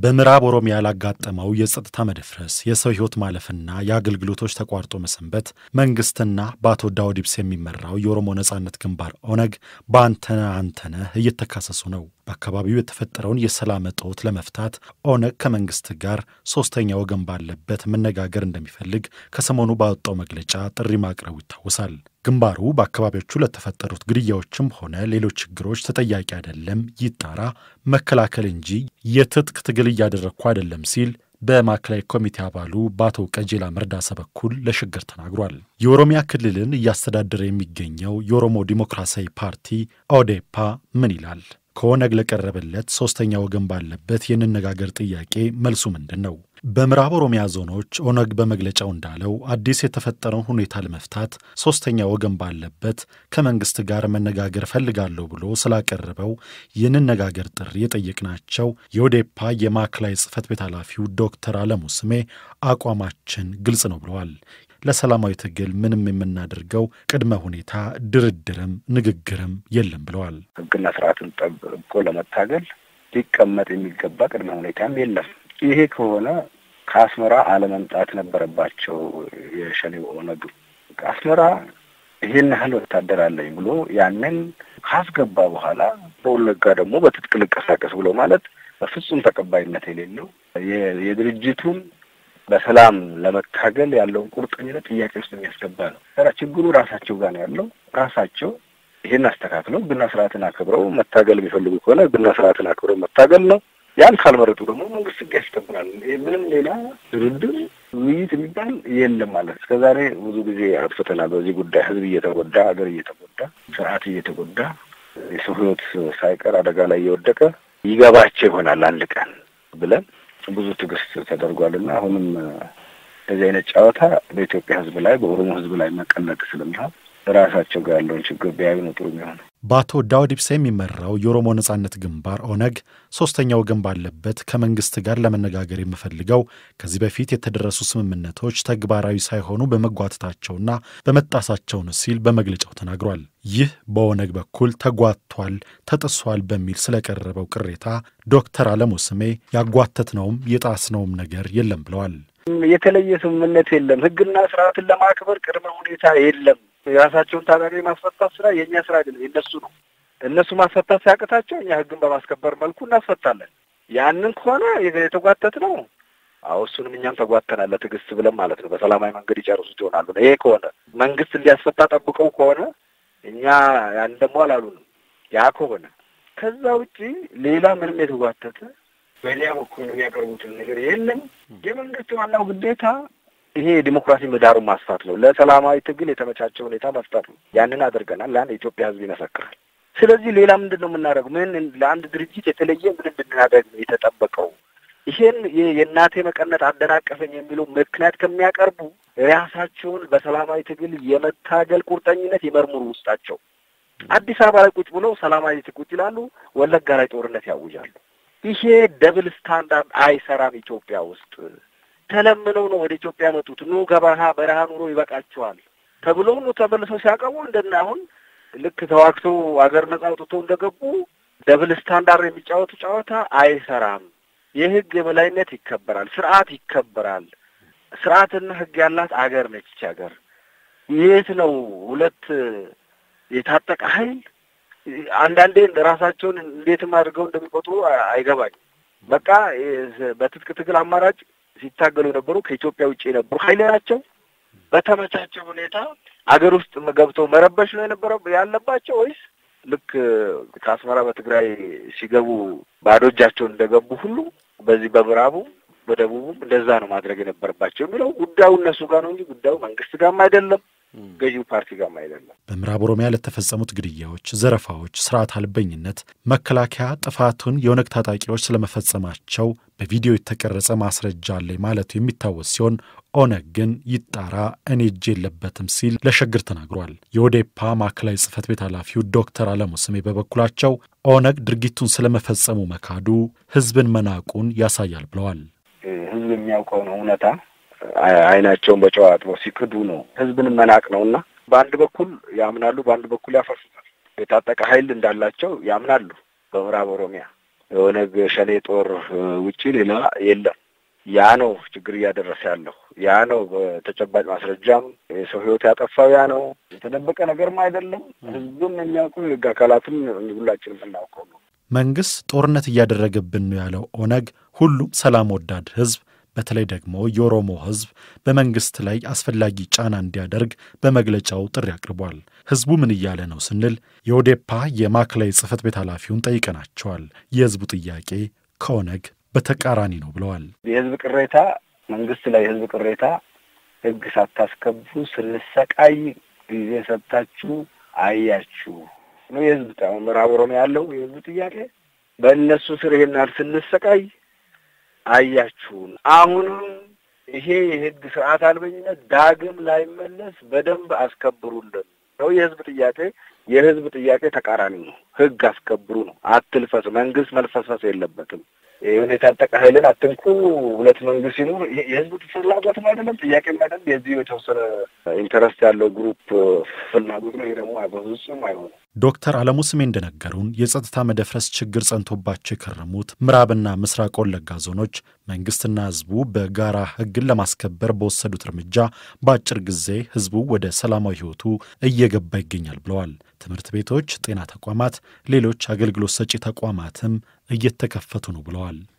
በምዕራብ ኦሮሚያ ላጋጠመው የጸጥታ መደፍረስ የሰው ሕይወት ማለፍና የአገልግሎቶች ተቋርጦ መሰንበት መንግስትና በአቶ ዳውድ ኢብሳ የሚመራው የኦሮሞ ነጻነት ግንባር ኦነግ በአንተነህ አንተነህ እየተካሰሱ ነው። በአካባቢው የተፈጠረውን የሰላም እጦት ለመፍታት ኦነግ ከመንግስት ጋር ሶስተኛ ወገን ባለበት መነጋገር እንደሚፈልግ ከሰሞኑ ባወጣው መግለጫ ጥሪ ማቅረቡ ይታወሳል። ግንባሩ በአካባቢዎቹ ለተፈጠሩት ግድያዎችም ሆነ ሌሎች ችግሮች ተጠያቂ አይደለም፣ ይጣራ፣ መከላከል እንጂ የትጥቅ ትግል እያደረግኩ አይደለም ሲል በማዕከላዊ ኮሚቴ አባሉ በአቶ ቀጀላ መርዳሳ በኩል ለሽግር ተናግሯል። የኦሮሚያ ክልልን እያስተዳደረ የሚገኘው የኦሮሞ ዲሞክራሲያዊ ፓርቲ ኦዴፓ ምን ይላል? ከኦነግ ለቀረበለት ሶስተኛ ወገን ባለበት የንነጋገር ጥያቄ መልሱ ምንድን ነው? በምዕራብ ኦሮሚያ ዞኖች ኦነግ በመግለጫው እንዳለው አዲስ የተፈጠረውን ሁኔታ ለመፍታት ሶስተኛ ወገን ባለበት ከመንግስት ጋር መነጋገር ፈልጋለሁ ብሎ ስላቀረበው የንነጋገር ጥሪ የጠየቅናቸው የኦዴፓ የማዕከላዊ ጽህፈት ቤት ኃላፊው ዶክተር አለሙ ስሜ አቋማችን ግልጽ ነው ብለዋል። ለሰላማዊ ትግል ምንም የምናደርገው ቅድመ ሁኔታ ድርድርም ንግግርም የለም ብለዋል። ሕግና ስርዓትን ጠብቆ ለመታገል ሊቀመጥ የሚገባ ቅድመ ሁኔታም የለም። ይሄ ከሆነ ከአስመራ አለመምጣት ነበረባቸው። የሸኔው ኦነግ አስመራ ይሄን ያህል ወታደር አለኝ ብሎ ያንን ካስገባ በኋላ በወለጋ ደግሞ በትጥቅ ልንቀሳቀስ ብሎ ማለት በፍጹም ተቀባይነት የሌለው የድርጅቱን በሰላም ለመታገል ያለውን ቁርጠኝነት ጥያቄ ውስጥ የሚያስገባ ነው። ችግሩ ራሳቸው ጋር ነው ያለው። ራሳቸው ይህን አስተካክለው ሕግና ስርዓትን አክብረው መታገል የሚፈልጉ ከሆነ ሕግና ስርዓትን አክብረው መታገል ነው። ያን ካልመረጡ ደግሞ መንግስት ሕግ ያስከብራል። ምንም ሌላ ድርድር፣ ውይይት የሚባል የለም ማለት እስከ ዛሬ ብዙ ጊዜ አጥፍተናል። በዚህ ጉዳይ ህዝብ እየተጎዳ ሀገር እየተጎዳ ስርዓት እየተጎዳ የሰው ሕይወት ሳይቀር አደጋ ላይ እየወደቀ ይገባቸው ይሆናል አንድ ቀን ብለን ብዙ ትዕግስት ተደርጓልና አሁንም እንደዚህ አይነት ጨዋታ በኢትዮጵያ ህዝብ ላይ በኦሮሞ ህዝብ ላይ መቀለድ ስለሚሆን ራሳቸው ጋር ያለውን ችግር ቢያዩ ነው ጥሩ የሚሆነው። በአቶ ዳውድ ኢብሳ የሚመራው የኦሮሞ ነጻነት ግንባር ኦነግ ሶስተኛ ወገን ባለበት ከመንግስት ጋር ለመነጋገር የምፈልገው ከዚህ በፊት የተደረሱ ስምምነቶች ተግባራዊ ሳይሆኑ በመጓተታቸውና በመጣሳቸው ነው ሲል በመግለጫው ተናግሯል። ይህ በኦነግ በኩል ተጓቷል፣ ተጥሷል በሚል ስለቀረበው ቅሬታ ዶክተር አለሙ ስሜ ያጓተትነውም የጣስነውም ነገር የለም ብለዋል። የተለየ ስምምነት የለም። ህግና ስርዓትን ለማክበር ቅድመ ሁኔታ የለም። የራሳቸውን ታጣቂ ማስፈታት ስራ የእኛ ስራ አይደለም፣ የእነሱ ነው። እነሱ ማስፈታት ሲያቅታቸው እኛ ህግን በማስከበር መልኩ እናስፈታለን። ያንን ከሆነ የተጓተት ነው። አዎ እሱንም እኛም ተጓተናል፣ ለትዕግስት ብለን ማለት ነው። በሰላማዊ መንገድ ይጨርሱት ይሆናሉ። ይሄ ከሆነ መንግስት እንዲያስፈታ ጠብቀው ከሆነ እኛ ያን ደግሞ አላሉንም። ያ ከሆነ ከዛ ውጪ ሌላ ምንም የተጓተተ በሌላ በኩል የሚያቀርቡትን ነገር የለም። የመንግስት ዋናው ግዴታ ይሄ የዲሞክራሲ ምህዳሩን ማስፋት ነው። ለሰላማዊ ትግል የተመቻቸ ሁኔታ መፍጠር ነው። ያንን አድርገናል። ለአንድ የኢትዮጵያ ህዝብ ይመሰክራል። ስለዚህ ሌላ ምንድን ነው የምናደርገው? ምን ለአንድ ድርጅት የተለየ ምን እንድናደርግ ነው የተጠበቀው? ይሄን የእናቴ መቀነት አደናቀፈኝ የሚለው ምክንያት ከሚያቀርቡ ራሳቸውን በሰላማዊ ትግል የመታገል ቁርጠኝነት ይመርምሩ ውስጣቸው። አዲስ አበባ ላይ ቁጭ ብለው ሰላማዊ ቁጭ ይላሉ፣ ወለጋ ላይ ጦርነት ያውጃሉ። ይሄ ደብል ስታንዳርድ አይሰራም። ኢትዮጵያ ውስጥ ተለምነው ነው ወደ ኢትዮጵያ መጡት። ኑ ገበረሃ በረሃ ኑሮ ይበቃቸዋል ተብለው ኑ ተመልሰው ሲያቀቡ እንደና አሁን ልክ ተዋግተው አገር ነጻ አውጥተው እንደገቡ ደብል ስታንዳርድ የሚጫወቱ ጨዋታ አይሰራም። የህግ የበላይነት ይከበራል፣ ስርዓት ይከበራል። ስርዓትና ህግ ያላት አገር ነች ይች ሀገር። የት ነው ሁለት የታጠቀ ኃይል አንዳንዴ ራሳቸውን እንዴትም አድርገው እንደሚቆጥሩ አይገባኝም። በቃ በትጥቅ ትግል አማራጭ ሲታገሉ የነበሩ ከኢትዮጵያ ውጭ የነበሩ ኃይል ናቸው። በተመቻቸው ሁኔታ አገር ውስጥ ገብተው መረበሽ ነው የነበረ ያለባቸው ወይስ ልክ ከአስመራ በትግራይ ሲገቡ ባዶ እጃቸውን እንደገቡ ሁሉ በዚህ በምዕራቡ በደቡቡም እንደዛ ነው ማድረግ የነበረባቸው የሚለው ጉዳዩ እነሱ ጋር ነው እንጂ ጉዳዩ መንግስት ጋርም አይደለም ገዢው ፓርቲ ጋርም አይደለም። በምዕራብ ኦሮሚያ ለተፈጸሙት ግድያዎች፣ ዘረፋዎች፣ ስርዓት አልበኝነት መከላከያ ጥፋቱን የኦነግ ታጣቂዎች ስለመፈጸማቸው በቪዲዮ የተቀረጸ ማስረጃ አለኝ ማለቱ የሚታወስ ሲሆን ኦነግ ግን ይጣራ እኔ እጅ የለበትም ሲል ለሸግር ተናግሯል። የኦዴፓ ማዕከላዊ ጽህፈት ቤት ኃላፊው ዶክተር አለሙ ስሜ በበኩላቸው ኦነግ ድርጊቱን ስለመፈጸሙ መካዱ ህዝብን መናቁን ያሳያል ብለዋል። ህዝብ የሚያውቀው ነው እውነታ አይናቸውን በጨው አጥበው ሲክዱ ነው ህዝብን መናቅ ነው እና በአንድ በኩል ያምናሉ፣ በአንድ በኩል ያፈርሱታል። የታጠቀ ኃይል እንዳላቸው ያምናሉ። በምዕራብ ኦሮሚያ የኦነግ ሸኔ ጦር ውጪ ሌላ የለም። ያ ነው ችግር እያደረሰ ያለው። ያ ነው በተጨባጭ ማስረጃም የሰው ሕይወት ያጠፋው ያ ነው። የተደበቀ ነገርም አይደለም። ሕዝብም የሚያውቀው የሕግ አካላትም ሁላችንም የምናውቀው ነው። መንግስት ጦርነት እያደረገብን ነው ያለው ኦነግ ሁሉም ሰላም ወዳድ ሕዝብ በተለይ ደግሞ የኦሮሞ ሕዝብ በመንግስት ላይ አስፈላጊ ጫና እንዲያደርግ በመግለጫው ጥሪ አቅርቧል። ሕዝቡ ምን እያለ ነው ስንል የኦዴፓ የማዕከላዊ ጽሕፈት ቤት ኃላፊውን ጠይቀናቸዋል። የሕዝቡ ጥያቄ ከኦነግ በተቃራኒ ነው ብለዋል። የህዝብ ቅሬታ መንግስት ላይ የህዝብ ቅሬታ ህግ ሳታስከብሩ ስንሰቃይ ጊዜ ሰጥታችሁ አያችሁ ነው የህዝብ ምዕራብ ኦሮሚያ ያለው የህዝብ ጥያቄ። በእነሱ ስር ይሄን ያህል ስንሰቃይ አያችሁን። አሁንም ይሄ የህግ ስርዓት አልበኝነት ዳግም ላይመለስ በደንብ አስከብሩልን ነው የህዝብ ጥያቄ። የህዝብ ጥያቄ ተቃራኒ ነው። ህግ አስከብሩ ነው። አትልፈስ። መንግስት መልፈስፈስ የለበትም። የሆነ የታጠቀ ኃይልን አትንኩ፣ ሁለት መንግስት ሲኖር የህዝብ ፍላጎትም አይደለም ጥያቄም አይደለም። የዚህ የተወሰነ ኢንተረስት ያለው ግሩፕ ፍላጎት ነው። ይሄ ደግሞ በፍጹም አይሆንም። ዶክተር አለሙ ስሜ እንደነገሩን የጸጥታ መደፍረስ ችግር ጸንቶባቸው የከረሙት ምዕራብና ምስራቅ ወለጋ ዞኖች መንግስትና ህዝቡ በጋራ ህግን ለማስከበር በወሰዱት እርምጃ በአጭር ጊዜ ህዝቡ ወደ ሰላማዊ ህይወቱ እየገባ ይገኛል ብለዋል። ትምህርት ቤቶች፣ ጤና ተቋማት፣ ሌሎች አገልግሎት ሰጪ ተቋማትም እየተከፈቱ ነው ብለዋል።